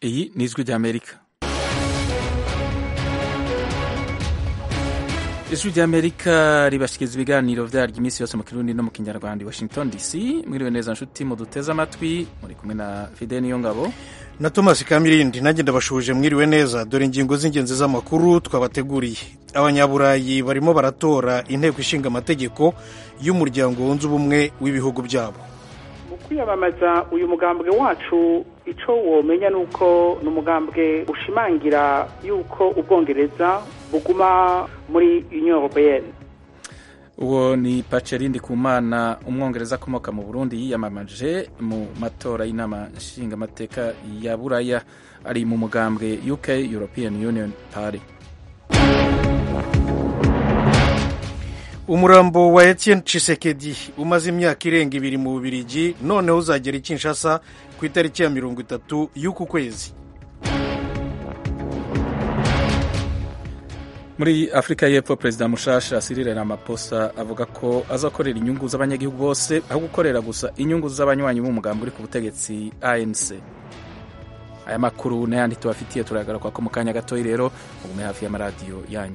iyi ni ijwi ry'amerika ijwi ry'amerika ribashikiriza ibiganiro vyaryo iminsi yose mu kirundi no mu kinyarwanda i washington dc mwiriwe neza nshuti muduteze amatwi muri kumwe na fide niyo ngabo na thomas kamirindi nanjye ndabashuje mwiriwe neza dore ingingo z'ingenzi z'amakuru twabateguriye abanyaburayi barimo baratora inteko ishinga amategeko y'umuryango wunze ubumwe w'ibihugu byabo mu kwiyamamaza uyu mugambwe wacu icyo womenya ni uko ni umugambwe ushimangira yuko ubwongereza buguma muri union européenne uwo ni pacerindi kumana umwongereza akomoka mu burundi yiyamamaje mu matora y'inama nshingamateka ya buraya ari mu mugambwe uk european union party umurambo wa etienne cisekedi umaze imyaka irenga ibiri mu bubirigi noneho uzagera i kinshasa ku itariki ya mirongo itatu y'uku kwezi muri afurika y'epfo perezida mushasha Cyril Ramaphosa avuga ko azakorera inyungu z'abanyagihugu bose aho gukorera gusa inyungu z'abanywanyi b'umugambi uri ku butegetsi anc aya makuru n'ayandi tubafitiye turagaruka ko mu kanya gatoya rero mugume hafi y'amaradiyo yanyu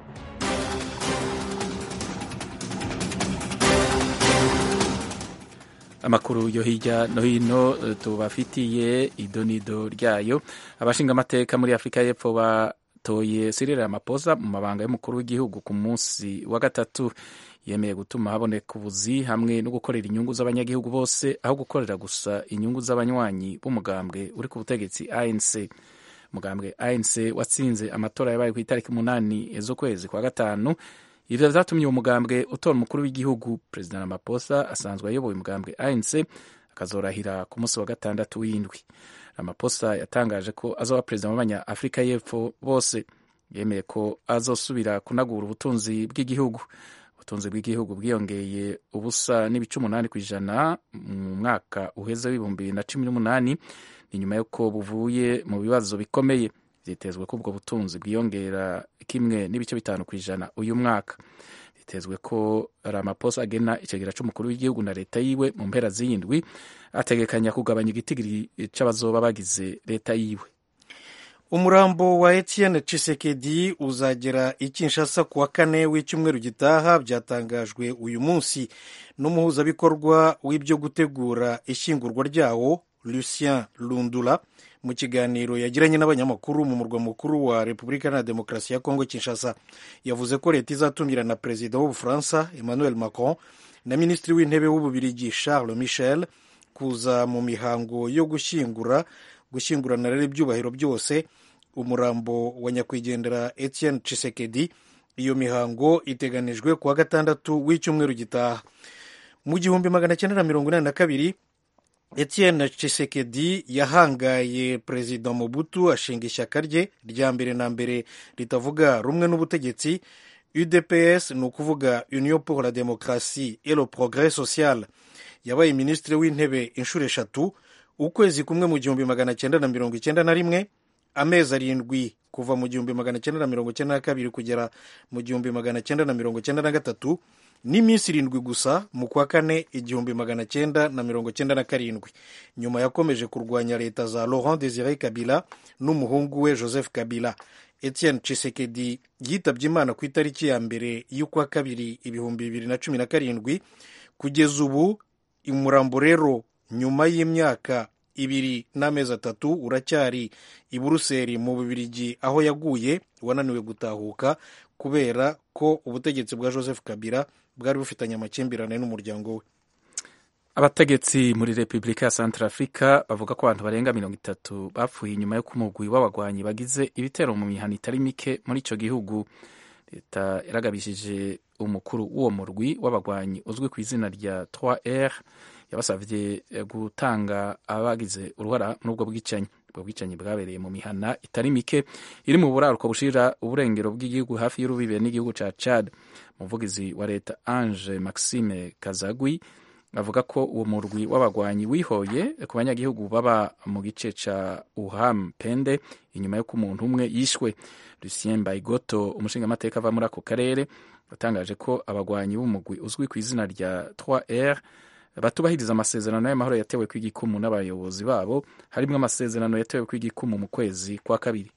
amakuru yo hirya no hino tubafitiye idonido ryayo abashinga amateka muri afurika y'epfo batoye Cyril Ramaphosa mu mabanga y'umukuru w'igihugu ku munsi wa gatatu yemeye gutuma haboneka ubuzi hamwe no gukorera inyungu z'abanyagihugu bose aho gukorera gusa inyungu z'abanywanyi b'umugambwe uri ku butegetsi ANC umugambwe ANC watsinze amatora yabaye ku itariki umunani z'ukwezi kwa gatanu ivyo vyatumye uwo mugambwe utora umukuru w'igihugu perezida Ramaphosa asanzwe ayoboye umugambwe ANC akazorahira ku munsi wa gatandatu w'indwi Ramaphosa yatangaje ko azoba perezida w'abanya Afurika y'Epfo bose yemeye ko azosubira kunagura ubutunzi bw'igihugu ubutunzi bw'igihugu bwiyongeye ubusa n'ibice umunani ku ijana mu mwaka uheze w'ibihumbi bibiri na cumi n'umunani ni nyuma y'uko buvuye mu bibazo bikomeye vyitezwe ko ubwo butunzi bwiyongera kimwe n'ibice bitanu ku ijana uyu mwaka bitezwe ko Ramaphosa agena icegera c'umukuru w'igihugu na leta yiwe mu mpera z'iyindwi ategekanya kugabanya igitigiri c'abazoba bagize leta yiwe umurambo wa etienne cisekedi uzagera i kinshasa ku wa kane w'icyumweru gitaha byatangajwe uyu munsi n'umuhuzabikorwa w'ibyo gutegura ishyingurwa ryawo lucien lundula mu kiganiro yagiranye n'abanyamakuru mu murwa mukuru wa repubulika na demokarasi ya kongo kinshasa yavuze ko leta izatumira na perezida w'ubufaransa emmanuel macron na minisitiri w'intebe w'ububirigi charles michel kuza mu mihango yo gushyingura gushyingurana rero ibyubahiro byose umurambo wa nyakwigendera etienne cisekedi iyo mihango iteganijwe ku wa gatandatu w'icyumweru gitaha mu gihumbi magana cyenda na mirongo inani na kabiri etienne cisekedi yahangaye perezida mobutu ashinga ishyaka rye rya mbere na mbere ritavuga rumwe n'ubutegetsi udps ni ukuvuga union pour la démocratie et le progrès social yabaye minisitiri w'intebe inshuro eshatu ukwezi kumwe mu gihumbi magana cyenda na mirongo icyenda na rimwe amezi arindwi kuva mu gihumbi magana cyenda na mirongo cyenda na kabiri kugera mu gihumbi magana cyenda na mirongo cyenda na gatatu n'iminsi irindwi gusa mu kwa kane igihumbi magana cyenda na mirongo cyenda na karindwi nyuma yakomeje kurwanya leta za laurent desire kabila n'umuhungu we joseph kabila etienne cisekedi yitabye imana ku itariki ya mbere y'ukwa kabiri ibihumbi bibiri na cumi na karindwi kugeza ubu umurambo rero nyuma y'imyaka ibiri n'amezi atatu uracyari i buruseli mu bubirigi aho yaguye wananiwe gutahuka kubera ko ubutegetsi bwa joseph kabila bwari bufitanye amakimbirane n'umuryango we abategetsi muri repubulika ya centrafrica bavuga ko abantu barenga mirongo itatu bapfuye inyuma y'uko umugwi w'abagwanyi bagize ibitero mu mihana itari mike muri ico gihugu leta yaragabishije umukuru w'uwo murwi w'abagwanyi uzwi ku izina rya 3r yabasavye gutanga abagize uruhara muri ubwo bwicanyi ubwo bwicanyi bwabereye mu mihana itari mike iri mu buraruko bushira uburengero bw'igihugu hafi y'urubibe n'igihugu ca Chad umuvugizi wa leta Ange Maxime Kazagwi avuga ko uwo murwi w'abagwanyi wihoye ku banyagihugu baba mu gice ca Uham Pende inyuma y'uko umuntu umwe yishwe Lucien Baigoto umushingamateka ava muri ako karere yatangaje ko abagwanyi b'umugwi uzwi ku izina rya 3R batubahiriza amasezerano y'amahoro yatewe kw'igikumu n'abayobozi babo harimo amasezerano yatewe kw'igikumu mu kwezi kwa kabiri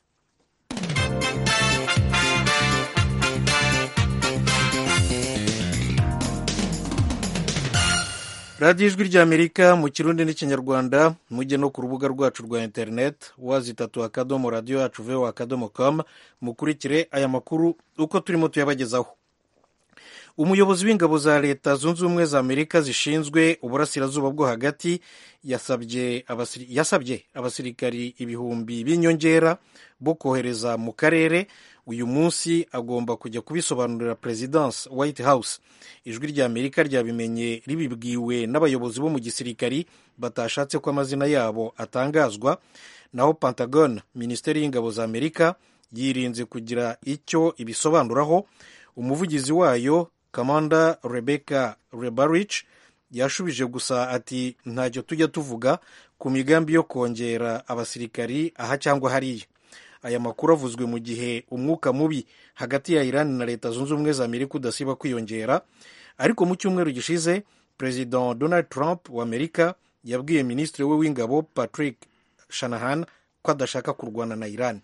radiyo ijwi ry'amerika mu kirundi n'ikinyarwanda mujye no ku rubuga rwacu rwa interineti wazi itatu akadomo radiyo yacu veho akadomo kamu mukurikire aya makuru uko turimo tuyabagezaho umuyobozi w'ingabo za leta zunze ubumwe za amerika zishinzwe uburasirazuba bwo hagati yasabye abasiri, yasabye abasirikari ibihumbi b'inyongera bo kohereza mu karere uyu munsi agomba kujya kubisobanurira perezidansi white house ijwi rya amerika ryabimenye ribibwiwe n'abayobozi bo mu gisirikari batashatse ko amazina yabo atangazwa naho pentagon minisiteri y'ingabo za amerika yirinze kugira icyo ibisobanuraho umuvugizi wayo kamanda rebecca rebarich yashubije gusa ati ntacyo tujya tuvuga ku migambi yo kongera abasirikari aha cyangwa hariya aya makuru avuzwe mu gihe umwuka mubi hagati ya irani na leta zunze ubumwe za amerika udasiba kwiyongera ariko mu cyumweru gishize perezida donald trump wa amerika yabwiye minisitiri we w'ingabo patrick shanahan ko adashaka kurwana na irani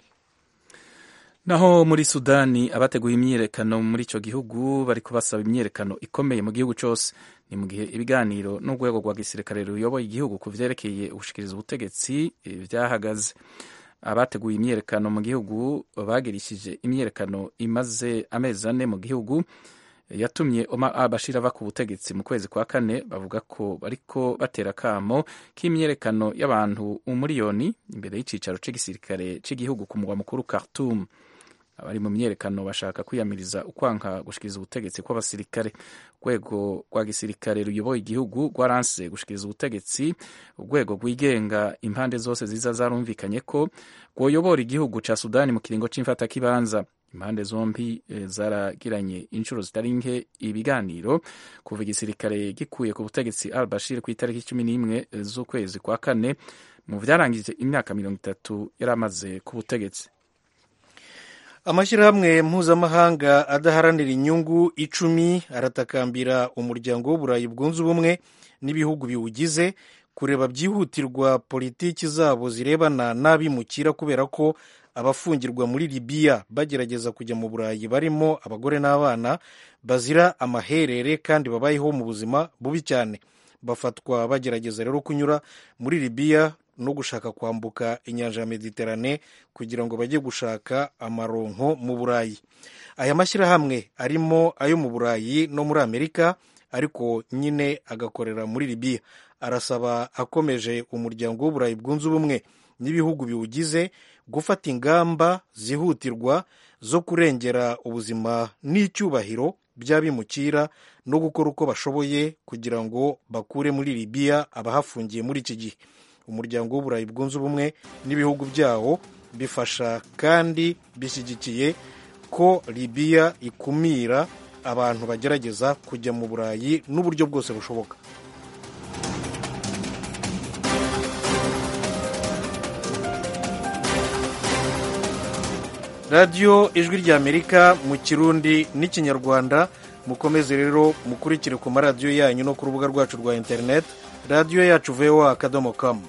naho muri sudani abateguye imyiyerekano muri icyo gihugu bari kubasaba imyiyerekano ikomeye mu gihugu cyose ni mu gihe ibiganiro n'urwego rwa gisirikare ruyoboye igihugu ku vyerekeye ubushikiriza ubutegetsi vyahagaze abateguye imyiyerekano mu gihugu bagirishije imyiyerekano imaze amezi ane mu gihugu yatumye Omar al-Bashir ava ku butegetsi mu kwezi kwa kane bavuga ko bariko batera akamo k'imyiyerekano y'abantu umuriyoni imbere y'icicaro c'igisirikare c'igihugu ku mugwa mukuru Khartoum abari mu myiyerekano bashaka kwiyamiriza ukwanka gushikiriza ubutegetsi kw'abasirikare urwego rwa gisirikare ruyoboye igihugu rwaranse gushikiriza ubutegetsi urwego rwigenga impande zose ziza zarumvikanye ko rwoyobora igihugu ca sudani mu kiringo c'imfatakibanza impande zombi e, zaragiranye inshuro zitari nke ibiganiro kuva igisirikare gikuye ku butegetsi al bashir ku itariki cumi n'imwe z'ukwezi kwa kane mu vyarangije imyaka mirongo itatu yari amaze ku butegetsi amashyirahamwe mpuzamahanga adaharanira inyungu icumi aratakambira umuryango w'uburayi bwunze ubumwe n'ibihugu biwugize kureba byihutirwa politiki zabo zirebana n'abimukira kubera ko abafungirwa muri libiya bagerageza kujya mu burayi barimo abagore n'abana bazira amaherere kandi babayeho mu buzima bubi cyane bafatwa bagerageza rero kunyura muri libiya no gushaka kwambuka inyanja ya mediterane kugira ngo bajye gushaka amaronko mu burayi aya mashyirahamwe arimo ayo mu burayi no muri amerika ariko nyine agakorera muri libiya arasaba akomeje umuryango w'uburayi bwunze ubumwe n'ibihugu biwugize gufata ingamba zihutirwa zo kurengera ubuzima n'icyubahiro by'abimukira no gukora uko bashoboye kugira ngo bakure muri libiya abahafungiye muri iki gihe umuryango w'uburayi bwunze ubumwe n'ibihugu byawo bifasha kandi bishyigikiye ko libiya ikumira abantu bagerageza kujya mu burayi n'uburyo bwose bushoboka radiyo ijwi ry'amerika mu kirundi n'ikinyarwanda mukomeze rero mukurikire ku maradiyo yanyu no ku rubuga rwacu rwa interineti radiyo yacu voa akadomo kamu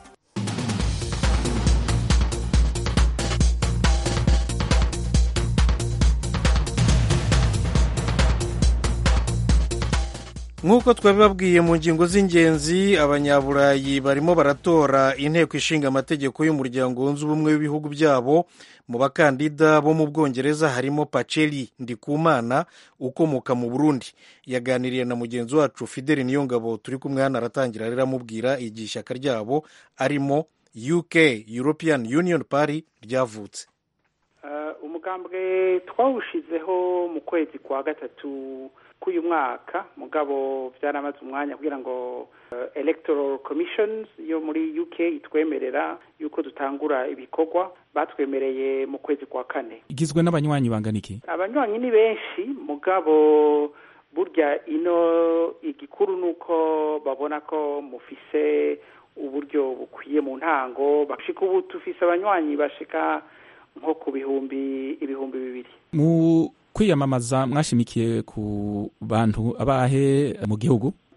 nk'uko twabibabwiye mu ngingo z'ingenzi abanyaburayi barimo baratora inteko ishinga amategeko y'umuryango wunze ubumwe w'ibihugu byabo mu bakandida bo mu bwongereza harimo paceri ndikumana ukomoka mu burundi yaganiriye na mugenzi wacu fideli niyongabo turi kumwe hano aratangira rero amubwira igihe ishyaka ryabo arimo uk european union party ryavutse umugambwe twawushizeho mu kwezi kwa gatatu k'uyu mwaka mugabo byaramaze umwanya kugira ngo electoral commissions yo muri uk itwemerera yuko dutangura ibikorwa batwemereye mu kwezi kwa kane igizwe n'abanywanyi bangana iki abanywanyi ni benshi mugabo burya ino igikuru ni uko babona ko mufise uburyo bukwiye mu ntango bashika ubu tufise abanywanyi bashika nko ku bihumbi ibihumbi bibiri mu kwiyamamaza mwashimikiye ku bantu abahe mu gihugu mu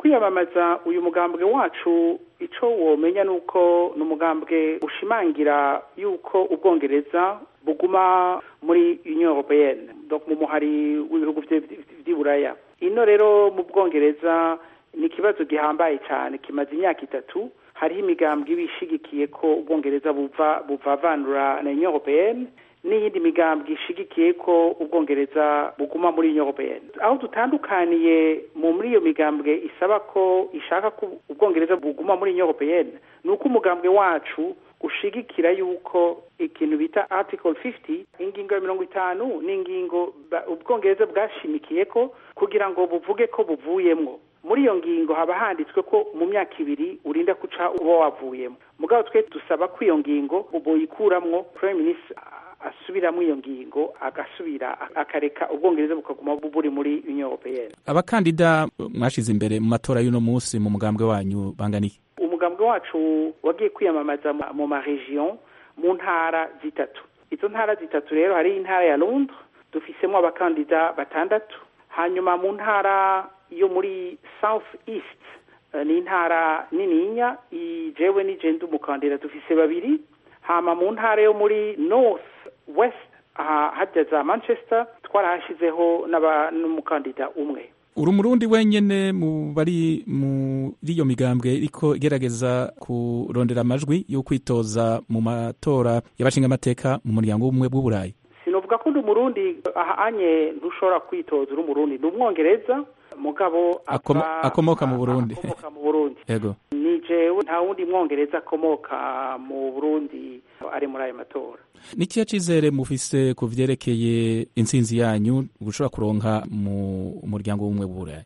kwiyamamaza uyu mugambwe wacu icyo womenya ni uko ni umugambwe ushimangira yuko ubwongereza buguma muri union européenne donc mu muhari w'ibihugu by'iburaya ino rero mu bwongereza ni ikibazo gihambaye cyane kimaze imyaka itatu hariho imigambwe iba ishigikiye ko ubwongereza buva buvavanura na union européenne n'iyindi migambwe ishigikiye ko ubwongereza buguma muri union européenne aho dutandukaniye mu muri iyo migambwe isaba ko ishaka ko ubwongereza buguma muri union européenne ni uko umugambwe wacu ushigikira yuko ikintu bita article 50 ingingo ya mirongo itanu ni ingingo ubwongereza bwashimikiye ko kugira ngo buvuge ko buvuyemwo muri iyo ngingo haba handitswe ko mu myaka ibiri urinda guca uba wavuyemo mugabo twe dusaba ko iyo ngingo boyikuramwo prime minister asubiramo iyo ngingo agasubira akareka ubwongereza bukaguma buri muri union européenne abakandida mwashize imbere mu matora y'uno munsi mu mugambwe wanyu bangana iki umugambwe wacu wagiye kwiyamamaza mu maregion mu ntara zitatu izo ntara zitatu rero hari intara ya londres dufisemo abakandida batandatu hanyuma mu ntara yo muri south east ni intara nininya jewe n'igenda umukandida dufise babiri hama mu ntara yo muri north west aha hajya za manchester twarahashyizeho n'umukandida umwe uri umurundi wenyine mu bari muri iyo migambwe iriko igerageza kurondera amajwi yo kwitoza mu matora y'abashingamateka mu muryango w'ubumwe bw'uburayi sinovuga ko ndi umurundi ahanye ntushobora kwitoza uri umurundi ni umwongereza mugabo akomoka mu burundi akomoka mu burundi yego ni jewe nta wundi mwongereza akomoka mu burundi ari muri ayo matora ni ikihe cyizere mufise ku vyerekeye intsinzi yanyu gushobora kuronka mu muryango w'ubumwe bw'uburayi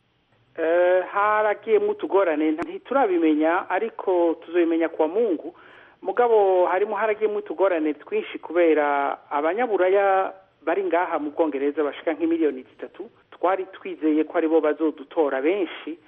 haragiyemo utugorane ntiturabimenya ariko tuzabimenya kwa mungu mugabo harimo haragiyemo utugorane twinshi kubera abanyaburaya bari ngaha mu bwongereza bashika nk'imiliyoni zitatu twari twizeye ko aribo bazodutora benshi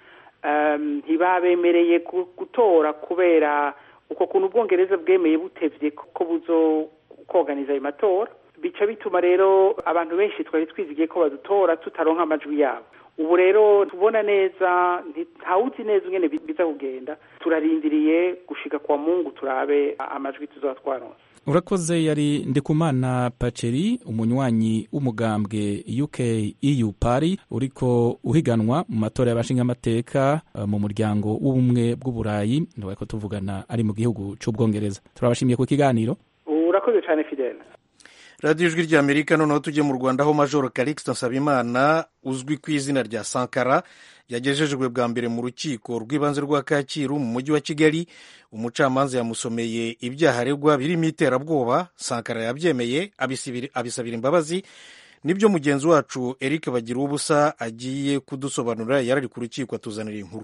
ntibabemereye gutora kubera uko kuntu ubwongereza bwemeye butevye ko buzo koganiza ayo matora bica bituma rero abantu benshi twari twizigiye ko badutora tutaronka amajwi yabo ubu rero tubona neza ntawuzi neza ingene biza kugenda turarindiriye gushika kwa mungu turabe amajwi tuzaba twaronse urakoze yari ndikumana paceri umunywanyi w'umugambwe uk eu pari uriko uhiganwa mu matora y'abashingamateka mu muryango w'ubumwe bw'uburayi ntibaye ko tuvugana ari mu gihugu c'ubwongereza turabashimiye ku kiganiro urakoze cyane fidele radiyo ijwi ry'amerika noneho tujye mu rwanda aho majoro karikisita nsabimana uzwi ku izina rya sankara yagejejwe bwa mbere mu rukiko rw'ibanze rwa kacyiru mu mujyi wa kigali umucamanza yamusomeye ibyaha aregwa birimo iterabwoba sankara yabyemeye abisabira imbabazi nibyo mugenzi wacu eric bagira ubusa agiye kudusobanurira yari ari ku rukiko atuzanira inkuru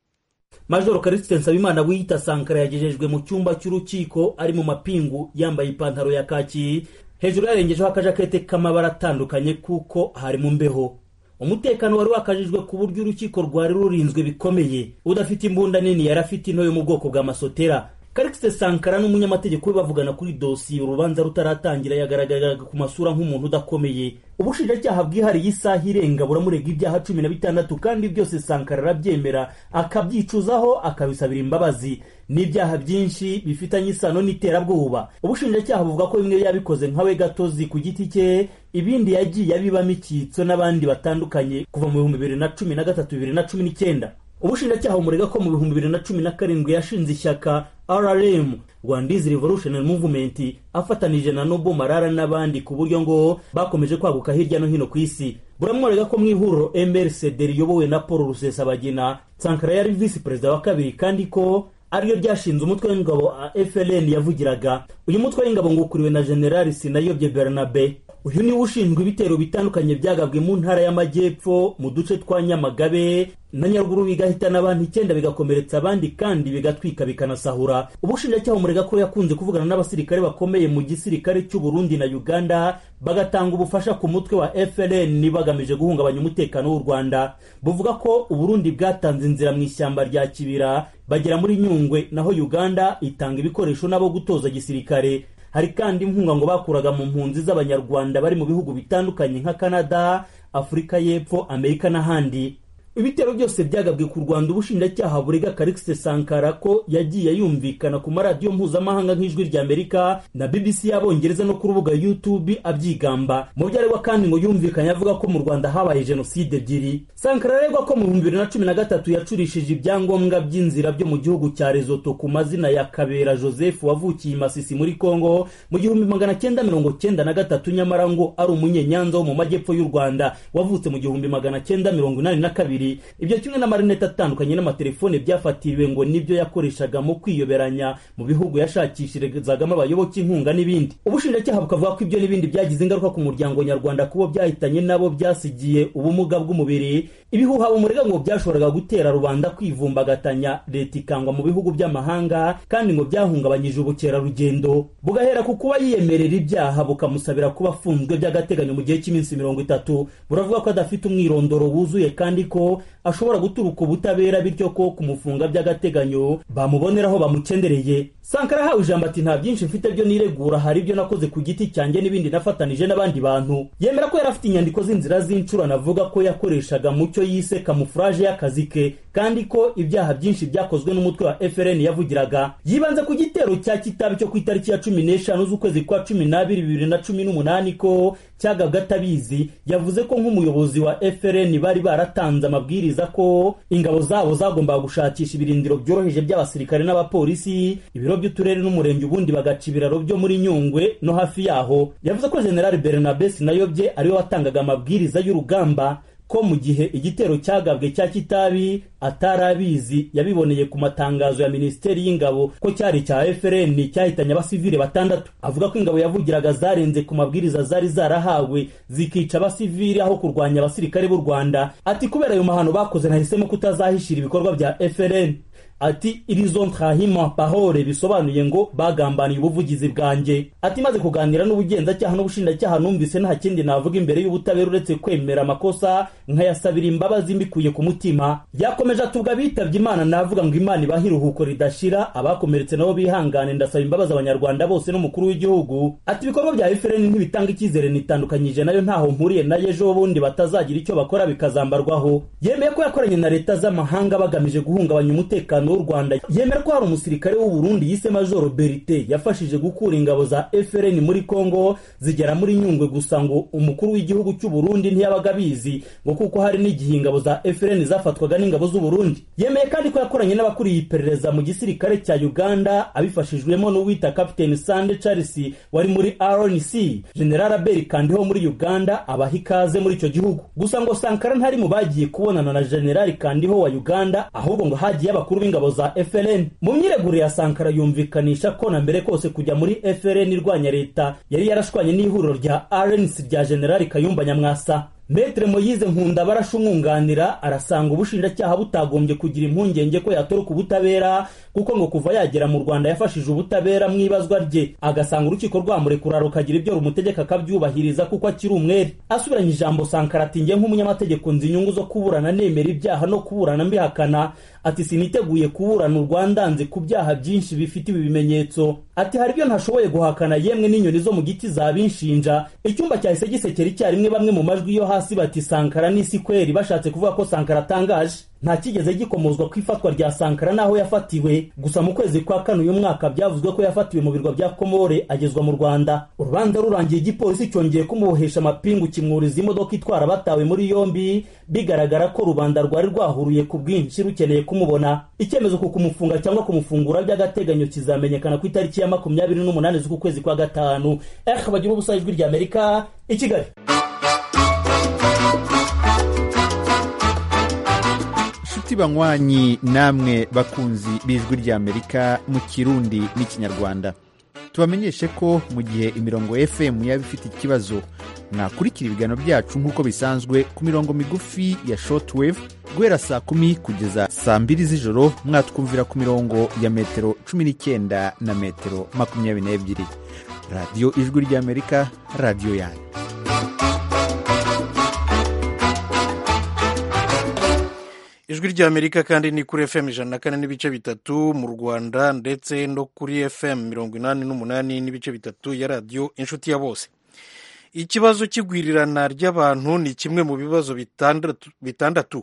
majoro karisite nsabimana wiyita sankara yagejejwe mu cyumba cy'urukiko ari mu mapingu yambaye ipantaro ya kaki hejuru yarengejeho akajakete k'amabara atandukanye kuko hari mu mbeho umutekano wari wakajijwe ku buryo urukiko rwari rurinzwe bikomeye udafite imbunda nini yari afite into yo mu bwoko bwa masotera karikisite sankara n'umunyamategeko we bavugana kuri dosiye urubanza rutaratangira yagaragaraga ku masura nk'umuntu udakomeye ubushinjacyaha bwihariye isaha irenga buramurega ibyaha cumi na bitandatu kandi byose sankara arabyemera akabyicuzaho akabisabira imbabazi n'ibyaha byinshi bifitanye isano n'iterabwoba ubushinjacyaha buvuga ko bimwe yabikoze nkawe gatozi ku giti cye ibindi yagiye abibamo icyitso n'abandi batandukanye kuva mu bihumbi bibiri na cumi na gatatu bibiri na cumi n'icyenda ubushinjacyaha bumurega ko mu bihumbi bibiri na cumi na karindwi yashinze ishyaka rrm rwandizi revolutionary movement afatanije na nobo marara n'abandi ku buryo ngo bakomeje kwaguka hirya no hino ku isi buramworega ko mu ihuriro mrcd riyobowe na paul rusesabagina sankara yari visi perezida wa kabiri kandi ko ariyo ryashinze umutwe w'ingabo FLN yavugiraga uyu mutwe w'ingabo ngo ukuriwe na generali sinayobye bernabe uyu niwe ushinzwe ibitero bitandukanye byagabwe mu ntara y'amajyepfo mu duce twa nyamagabe na nyaruguru bigahitana abantu icyenda bigakomeretsa abandi kandi bigatwika bikanasahura ubushinjacyaha umurega ko yakunze kuvugana n'abasirikare bakomeye mu gisirikare cy'u Burundi na Uganda bagatanga ubufasha ku mutwe wa FLN bagamije guhungabanya umutekano w'u Rwanda buvuga ko Uburundi bwatanze inzira mu ishyamba rya Kibira bagera muri Nyungwe naho Uganda itanga ibikoresho nabo gutoza gisirikare hari kandi inkunga ngo bakuraga mu mpunzi z'abanyarwanda bari mu bihugu bitandukanye nka Canada Afurika y'Epfo Amerika n'ahandi ibitero byose byagabwe ku rwanda ubushinjacyaha burega karikisi sankara ko yagiye yumvikana ku maradiyo mpuzamahanga nk'ijwi ry'amerika na bbc y'abongereza no ku rubuga youtube abyigamba mu byo aregwa kandi ngo yumvikanye avuga ko mu rwanda habaye jenoside ebyiri sankara aregwa ko mu bihumbi bibiri na cumi na gatatu yacurishije ibyangombwa by'inzira byo mu gihugu cya rezoto ku mazina ya kabera joseph wavukiye i masisi muri congo mu gihumbi magana cyenda mirongo cyenda na gatatu nyamara ngo ari umunyenyanza wo mu majyepfo y'u rwanda wavutse mu gihumbi magana cyenda mirongo inani na kabiri ibyo kimwe n'amarinete atandukanye n'amatelefone byafatiriwe ngo nibyo yakoreshaga mu kwiyoberanya mu bihugu yashakishirizagamo abayoboke inkunga n'ibindi ubushinjacyaha bukavuga ko ibyo n'ibindi byagize ingaruka ku muryango nyarwanda kubo byahitanye nabo byasigiye ubumuga bw'umubiri ibihuha bumurega ngo byashoboraga gutera rubanda kwivumbagatanya leta ikangwa mu bihugu by'amahanga kandi ngo byahungabanyije ubukerarugendo bugahera ku kuba yiyemerera ibyaha bukamusabira kuba afunzwe by'agateganyo mu gihe cy'iminsi mirongo itatu buravuga ko adafite umwirondoro wuzuye kandi ko ashobora guturuka ubutabera bityo ko kumufunga by'agateganyo bamuboneraho bamukendereye sankara ahawe ijambo ati nta byinshi mfite byo niregura hari ibyo nakoze ku giti cyanjye n'ibindi nafatanije n'abandi bantu yemera ko yari afite inyandiko z'inzira z'incurano avuga ko yakoreshaga mu cyo yise kamufuraje y'akazi ke kandi ko ibyaha byinshi byakozwe n'umutwe wa frn yavugiraga yibanze ku gitero cya kitabi cyo ku itariki ya cumi n'eshanu z'ukwezi kwa cumi n'abiri bibiri na cumi n'umunani ko cyagabwe atabizi yavuze ko nk'umuyobozi wa frn bari baratanze amabwiriza ko ingabo zabo zagombaga gushakisha ibirindiro byoroheje by'abasirikare n'abapolisi ibiro by'uturere n'umurenge ubundi bagaca ibiraro byo muri nyungwe no hafi yaho yavuze ko general bernabe sinayobye ariwe watangaga amabwiriza y'urugamba ko mu gihe igitero cyagabwe cya kitabi atari abizi yabiboneye ku matangazo ya minisiteri y'ingabo ko cyari cya frn cyahitanye abasivile batandatu avuga ko ingabo yavugiraga zarenze ku mabwiriza zari zarahawe zikica abasivili aho kurwanya abasirikare b'u rwanda ati kubera ayo mahano bakoze nahisemo kutazahishira ibikorwa bya frn ati irizo ntahima pahore bisobanuye ngo bagambaniye ubuvugizi bwanjye ati maze kuganira n'ubugenzacyaha n'ubushinjacyaha numvise nta kindi navuga imbere y'ubutabera uretse kwemera amakosa nkayasabira imbabazi mbikuye ku mutima yakomeje atubwa bitabye imana navuga ngo imana ibahe iruhuko ridashira abakomeretse nabo bihangane ndasaba imbabazi abanyarwanda bose n'umukuru w'igihugu ati ibikorwa bya efuperi ntibitanga icyizere nitandukanyije nayo ntaho mpuriye nayo ejo bundi batazagira icyo bakora bikazambarwaho yemeye ko yakoranye na leta z'amahanga bagamije guhungabanya umutekano w'u rwanda yemera ko hari umusirikare w'u burundi yise majoro berite yafashije gukura ingabo za frn muri congo zigera muri nyungwe gusa ngo umukuru w'igihugu cy'u burundi ntiyabaga abizi ngo kuko hari n'igihe ingabo za frn zafatwaga n'ingabo z'u burundi yemeye kandi ko yakoranye n'abakuriye iperereza mu gisirikare cya uganda abifashijwemo n'uwita kapiteni sande charles wari muri rnc general abel kandiho muri uganda abaha ikaze muri icyo gihugu gusa ngo sankara ntari mu bagiye kubonana na general kandiho wa uganda ahubwo ngo hagiye abakuru b'ingabo za FLN mu myiregure ya Sankara yumvikanisha ko na mbere kose kujya muri FLN irwanya leta yari yarashwanye n'ihuriro rya RNC rya General Kayumba Nyamwasa Metre Moyize Nkunda barasha umwunganira arasanga ubushinjacyaha butagombye kugira impungenge ko yatoroka ubutabera kuko ngo kuva yagera mu Rwanda yafashije ubutabera mu ibazwa rye agasanga urukiko rwamurekura rukagira ibyo rumutegeka akabyubahiriza kuko akiri umwere asubiranye ijambo Sankara ati njye nk'umunyamategeko nzi inyungu zo kuburana nemera ibyaha no kuburana mbihakana ati siniteguye kuburana u Rwanda nzi ku byaha byinshi bifite ibi bimenyetso ati hari ibyo ntashoboye guhakana yemwe n'inyoni zo mu giti zabinshinja icyumba cyahise gisekera icyarimwe bamwe mu majwi yo hasi bati Sankara n'isi kweri bashatse kuvuga ko Sankara atangaje nta kigeze gikomozwa ku ifatwa rya Sankara n'aho yafatiwe gusa mu kwezi kwa kane uyu mwaka byavuzwe ko yafatiwe mu birwa bya Komore agezwa mu Rwanda urubanza rurangiye igipolisi cyongeye kumubohesha amapingu kimwuriza imodoka itwara batawe muri yombi bigaragara ko rubanda rwari rwahuruye ku bwinshi rukeneye kumubona icyemezo ku kumufunga cyangwa kumufungura by'agateganyo kizamenyekana ku itariki ya makumyabiri n'umunani z'uku kwezi kwa gatanu eh bagira ubusa ijwi rya Amerika i Kigali inshuti banywanyi namwe bakunzi b'ijwi ry'amerika mu kirundi n'ikinyarwanda tubamenyeshe ko mu gihe imirongo fm yaba ifite ikibazo mwakurikira ibiganiro byacu nk'uko bisanzwe ku mirongo migufi ya shortwave guhera saa kumi kugeza saa mbiri z'ijoro mwatwumvira ku mirongo ya metero cumi n'icyenda na metero makumyabiri n'ebyiri radiyo ijwi ry'amerika radiyo yanyu ijwi ry'amerika kandi ni kuri fm ijana na kane n'ibice bitatu mu rwanda ndetse no kuri fm mirongo inani n'umunani n'ibice bitatu ya radiyo inshuti ya bose ikibazo cy'igwirirana ry'abantu ni kimwe mu bibazo bitandatu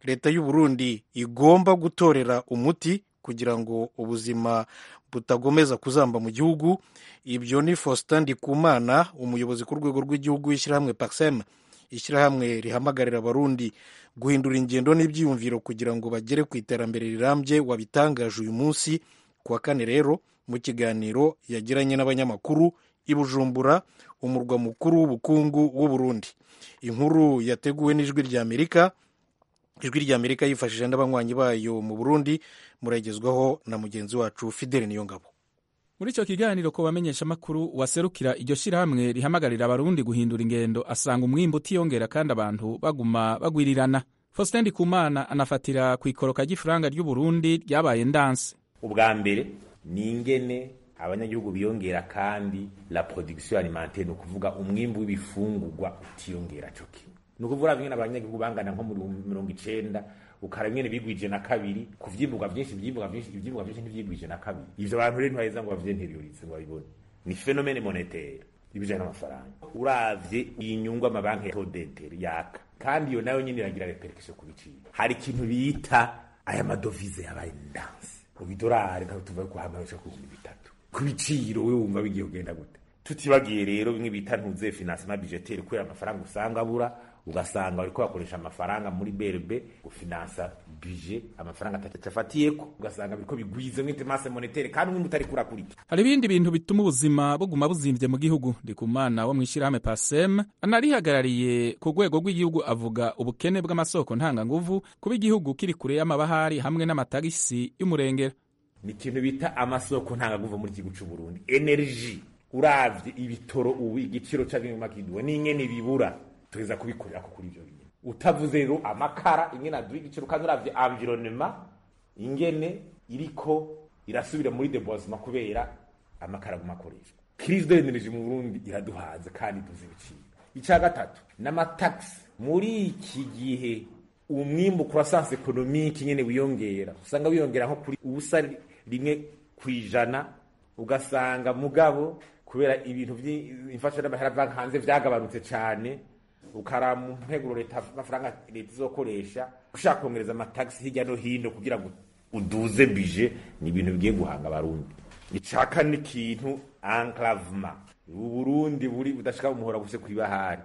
leta y'u Burundi igomba gutorera umuti kugira ngo ubuzima butagomeza kuzamba mu gihugu ibyo ni Faustin Ndikumana umuyobozi ku rwego rw'igihugu w'ishyirahamwe Paxem ishyirahamwe rihamagarira abarundi guhindura ingendo n'ibyiyumviro kugira ngo bagere ku iterambere rirambye wabitangaje uyu munsi ku wa kane rero mu kiganiro yagiranye n'abanyamakuru i Bujumbura umurwa mukuru w'ubukungu w'u Burundi inkuru yateguwe n'ijwi ry'Amerika ijwi ry'Amerika yifashishije n'abanywanyi bayo mu Burundi muragezwaho na mugenzi wacu Fidele Niyongabo muri icyo kiganiro ko bamenyesha amakuru waserukira iryo shyirahamwe rihamagarira abarundi guhindura ingendo asanga umwimbu utiyongera kandi abantu baguma bagwirirana Faustin Ndikumana anafatira ku ikoroka ry'ifaranga ry'u Burundi ryabaye ndanse ubwa mbere ni ingene abanyagihugu biyongera kandi la production alimentaire ni ukuvuga umwimbu w'ibifungurwa utiyongera cyo kimwe ni ukuvuga bimwe abanyagihugu bangana nko muri mirongo icenda ukara bimwe bigwije na kabiri ku vyimburwa vyinshi vyimburwa vyinshi ivyimburwa vyinshi ntivyigwije na kabiri ivyo abantu rero ntibaheza ngo bavyenteriorize ngo babibone ni phénomène monétaire ibijanye n'amafaranga uravye iyi nyungu amabanki ya todenteri yaka kandi iyo nayo nyene iragira repercussion ku biciro hari ikintu bita aya madovize yabaye ndanse mu bidorari nka tuva ku hamarisha ku bihumbi bitatu ku biciro we wumva bigiye kugenda gute tutibagiye rero bimwe bita ntuze financement budgetaire kubera amafaranga usanga abura ugasanga bariko bakoresha amafaranga muri BRB gufinansa budget amafaranga atacafatiyeko ugasanga biriko bigwize mw'itemase monétaire kandi umwe utari kurakurika hari ibindi bintu bituma ubuzima buguma buzimvye mu gihugu ndikumana wo mw'ishirahamwe pasem anarihagarariye ku rwego rw'igihugu avuga ubukene bw'amasoko ntanganguvu kuba igihugu kiri kure y'amabahari hamwe n'amatagisi y'umurengera ni ikintu bita amasoko ntanganguvu muri igihugu c'u Burundi energy uravye ibitoro ubu igiciro c'abimuma kiduwe n'ingene bibura tugeza kubikorera ko kuri ivyo bintu utavuze rero amakara ingene aduha igiciro kandi uravye environnement ingene iriko irasubira muri deboisement kubera amakara aguma akoreshwa crise de l'energie mu Burundi iraduhaze kandi tuzi ibiciro ica gatatu n'amataxi muri iki gihe umwimbu croissance économique nyene wiyongera usanga wiyongera nko kuri ubusa rimwe kwijana ugasanga mugabo kubera ibintu by'imfashanamahera banki hanze vyagabanutse cane ukara mu nteguro leta amafaranga leta izokoresha ushaka kongereza amatagisi hirya no hino kugira ngo uduze bije ni ibintu bigiye guhanga abarundi icaka n'ikintu enclavement uburundi buri budashika umuhora guse kwibahari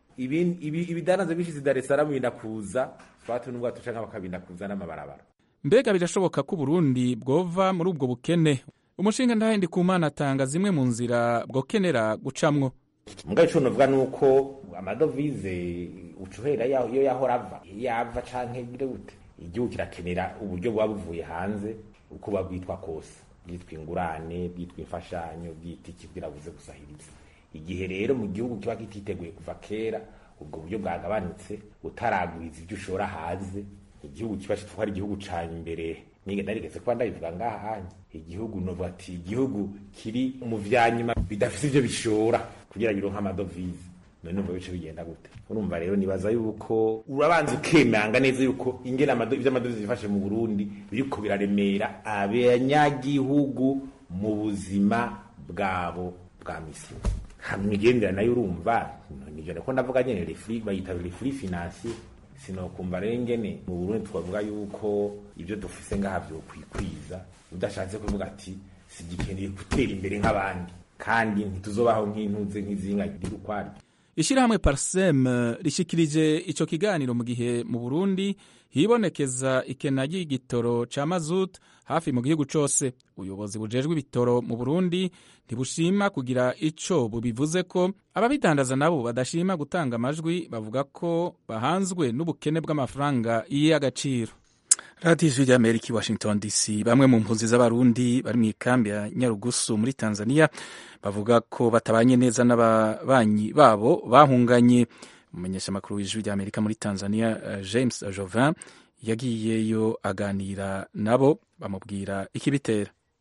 ibidanaza bishize Dar es Salaam bindakuza fatu n'ubwato canke bakabindakuza n'amabarabara mbega birashoboka ko uburundi bwova muri ubwo bukene umushinga ndahendi kumana atanga zimwe mu nzira bwokenera gucamwo mugabe ico novuga nuko amadovize ucuhera iyo yahora ava yava canke bire gute igihugu kirakenera uburyo buba buvuye hanze uko buba bwitwa kose bwitwa ingurane bwitwa imfashanyo bwita iki kugira buze gusahiriza igihe rero mu gihugu kiba kititeguye kuva kera ubwo buryo bwagabanutse utaragwiza ibyo ushora hanze igihugu kiba kitwa ari igihugu ca imbere nige ndarigeze kuba ndabivuga ngaha igihugu novuga ati igihugu kiri mu vyanyuma bidafise ivyo bishora kugira bironke amadovize none numva bice bigenda gute urumva rero nibaza yuko urabanza ukemanga neza yuko ingene ivyo amadovize bifashe mu Burundi biriko biraremera abanyagihugu mu buzima bwabo bwa misi hamwe igendera nayo urumva nivyo niko ndavuga nyene refri bayita refri financier sinokumva rero ingene mu Burundi twavuga yuko ibyo dufise ngaha vyo kwikwiza udashatse kuvuga ati sigikeneye gutera imbere nk'abandi kandi ntituzobaho nk'intuze nk'izinga riri ukwaryo ishirahamwe parsem rishikirije ico kiganiro mu gihe mu burundi hibonekeza ikena ry'igitoro ca mazut hafi mu gihugu cose ubuyobozi bujejwe ibitoro mu burundi ntibushima kugira ico bubivuze ko ababidandaza nabo badashima gutanga amajwi bavuga ko bahanzwe n'ubukene bw'amafaranga y'agaciro radiyo ijwi ry'amerika i washington dc bamwe mu mpunzi z'abarundi bari mu ikambi ya nyarugusu muri tanzania bavuga ko batabanye neza n'ababanyi babo bahunganye umumenyeshamakuru w'ijwi ry'amerika muri tanzania james jovin yagiyeyo aganira nabo bamubwira ikibitera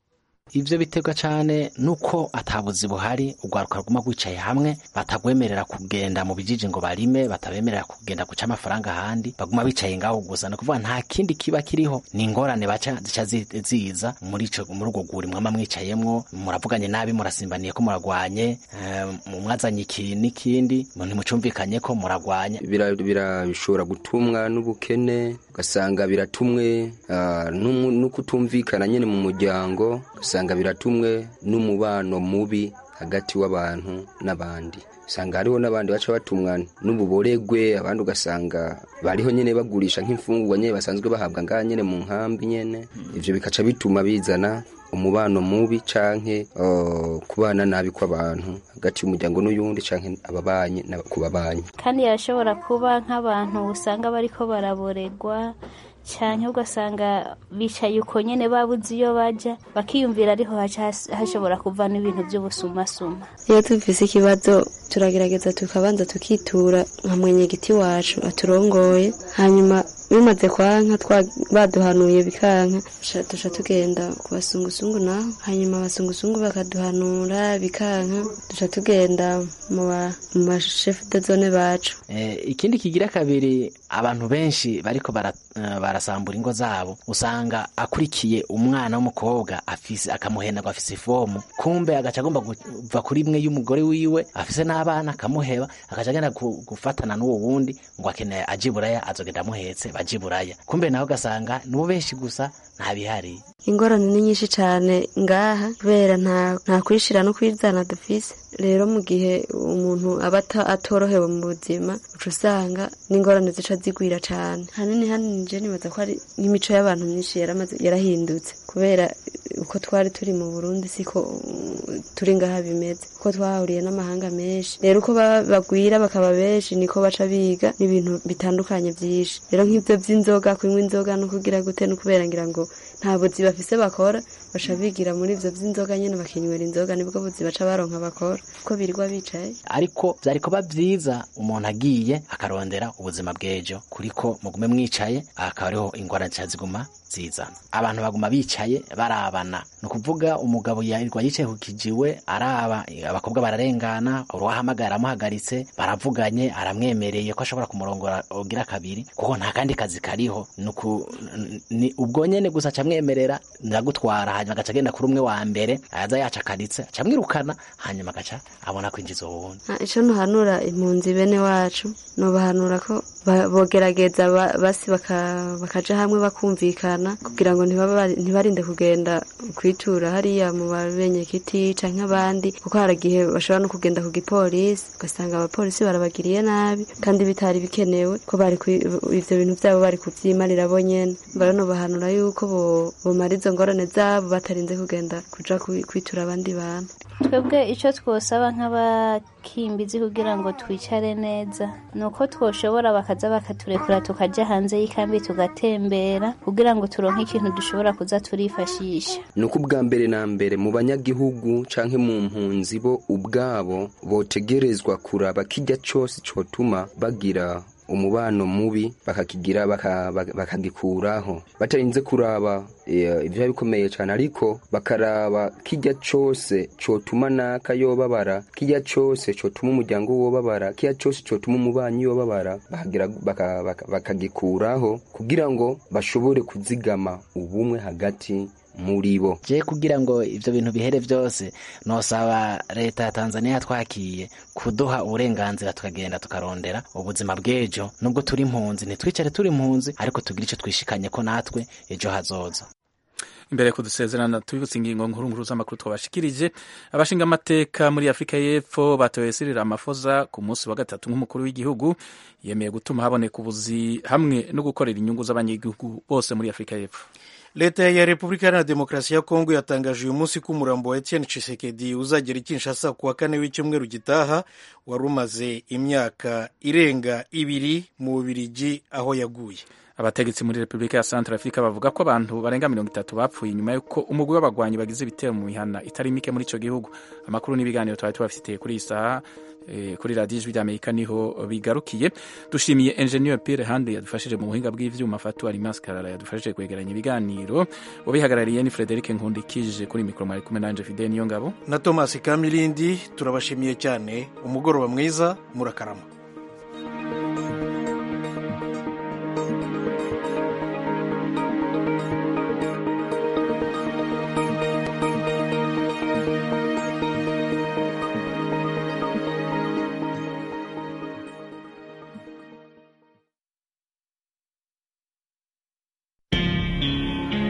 ivyo biterwa cane nuko atabuzi buhari urwaruka ruguma rwicaye hamwe batagwemerera kugenda mu bijiji ngo barime batabemerera kugenda guca amafaranga ahandi baguma bicaye ngaho gusa ni ukuvuga nta kindi kiba kiriho ni ingorane baca zica zi- ziza muri ico muri urwo rwuri mwama mwicayemwo muravuganye nabi murasimbaniye ko muragwanye eh, mwazanye iki n'ikindi ntimucumvikanye ko muragwanye bira- bira- bishobora gutumwa n'ubukene ugasanga biratumwe ah, n'umu- no kutumvikana nyine mu muryango ugasanga biratumwe n'umubano mubi hagati w'abantu n'abandi usanga hariho n'abandi baca batumwa n'ububoregwe abandi ugasanga bariho nyine bagurisha nk'imfungurwa nyine basanzwe bahabwa ngaha nyine mu nkambi nyine ivyo bikaca bituma bizana umubano mubi canke uh, kubana nabi kw'abantu hagati y'umuryango n'uyundi canke ababanyi n'aba- ku babanyi kandi yashobora kuba nk'abantu usanga bariko baraboregwa cyane ugasanga bicaye uko nyene babuze iyo baja bakiyumvira ariho haca has- hashobora kuva n'ibintu by'ubusumasuma iyo dufise ikibazo turagerageza tukabanza tukitura nka mwenyegiti wacu aturongoye hanyuma bimaze kwanka twa- baduhanuye bikanka duca- duca tugenda ku basungusungu naho hanyuma abasungusungu bakaduhanura bikanka duca tugenda mu ba- mu bashefu de zone bacu Eh, ikindi kigira kabiri abantu benshi bariko bara, eh, barasambura ingo zabo usanga akurikiye umwana w'umukobwa afise akamuhenda ngo afise ifomu kumbe agaca agomba kuva kuri imwe y'umugore wiwe afise n'abana akamuheba agaca agenda gu- gufatana n'uwo wundi ngo akeneye aje i buraya azogenda amuhetse baje i buraya kumbe nawe ugasanga nibo benshi gusa nta bihari ingorane ni nyinshi cyane ngaha kubera nta nta kwishira no kwizana dufise rero mu gihe umuntu aba ata- atorohewe mu buzima uca usanga n'ingorane zica zigwira cyane hanini hanini je nibaza ko ari nk'imico y'abantu myinshi yaramaze yarahindutse kubera uko twari turi mu burundi siko uh, turi ngaha bimeze kuko twahuriye n'amahanga menshi rero uko ba- bagwira bakaba benshi niko baca biga n'ibintu bitandukanye byinshi rero nk'ibyo by'inzoga kunywa inzoga no kugira gute no kubera ngira ngo nta buzi bafise bakora baca bigira muri ivyo vy'inzoga nyene bakinywera inzoga nibwo buzi baca baronka bakora kuko birirwa bicaye ariko vyari kuba vyiza umuntu agiye akarondera ubuzima bw'ejo kuriko mugume mwicaye akaba ariho ingwara zica ziguma zizana abantu baguma bicaye barabana ni ukuvuga umugabo yirirwa yicaye ku kijiwe araba abakobwa bararengana uruwahamagara aramuhagaritse baravuganye aramwemereye ko ashobora kumurongora ugira kabiri kuko nta kandi kazi kariho ni uku- ni ubwo nyene gusa acamwemerera ndagutwara hanyuma agaca agenda kuri umwe wa mbere aza yacakaritse acamwirukana hanyuma agaca abona kwinjiza uwundi Ah, ico ntuhanura impunzi bene wacu nobahanura ko ba- bogerageza ba- basi baka- bakaja hamwe bakumvikana kugira ngo ntibaba bari- ntibarinde kugenda kwitura hariya mu babenyekiti canke abandi kuko hari igihe bashobora no kugenda ku gipolisi ugasanga abapolisi barabagiriye nabi kandi bitari bikenewe ko bari kwi- ivyo bintu vyabo bari kuvyimarira bo nyene mbara nobahanura yuko bo- bomara izo ngorane zabo batarinze kugenda kuja kwi- kwitura abandi bantu twebwe icyo twosaba nk'abakimbizi kugira ngo twicare neza ni uko twoshobora bakaza bakaturekura tukajya hanze y'ikambi tugatembera kugira ngo turonke ikintu dushobora kuza turifashisha ni uko ubwa mbere na mbere mu banyagihugu canke mu mpunzi bo ubwabo botegerezwa kuraba kijya cose cotuma bagira umubano mubi bakakigira baka- baka- bakagikuraho batarinze kuraba eh, ivyo bikomeye cane ariko bakaraba kijya cose cotuma naka yobabara kijya cose cotuma umuryango wobabara kijya cose cotuma umubanyi yobabara bakagira baka- baka- bakagikuraho kugira ngo bashobore kuzigama ubumwe hagati muri bo je kugira ngo ivyo bintu bihere vyose nosaba leta ya tanzania yatwakiye kuduha uburenganzira tukagenda tukarondera ubuzima bw'ejo nubwo turi impunzi ntitwicare turi impunzi ariko tugire ico twishikanye ko natwe ejo hazoza imbere yo kudusezerana tubibutse ingingo nkuru nkuru z'amakuru twabashikirije abashinga amateka muri afurika y'epfo batoye Cyril Ramaphosa ku munsi wa gatatu nk'umukuru w'igihugu yemeye gutuma haboneka ubuzi hamwe no gukorera inyungu z'abanyagihugu bose muri afurika y'epfo leta ya repubulika iharanira demokarasi ya kongo yatangaje uyu munsi ko umurambo wa etienne tshisekedi uzagera i kinshasa ku wa kane w'icyumweru gitaha wari umaze imyaka irenga ibiri mu bubirigi aho yaguye abategetsi muri repubulika ya centre africa bavuga ko abantu barenga mirongo itatu bapfuye nyuma y'uko umugwi w'abagwanyi bagize ibitero mu mihana itari mike muri ico gihugu amakuru n'ibiganiro twari tubafitiye kuri iyi saha eh, kuri radiyo ijwi ry'amerika niho bigarukiye dushimiye enjeniyeri pire handi yadufashije mu buhinga bw'ivyuma fatu arimasi karara yadufashije kwegeranya ibiganiro ubihagarariye ni frederic nkundikije kuri mikoro mwari kumwe nanje fide niyo ngabo na tomasi kamirindi turabashimiye cyane umugoroba mwiza murakarama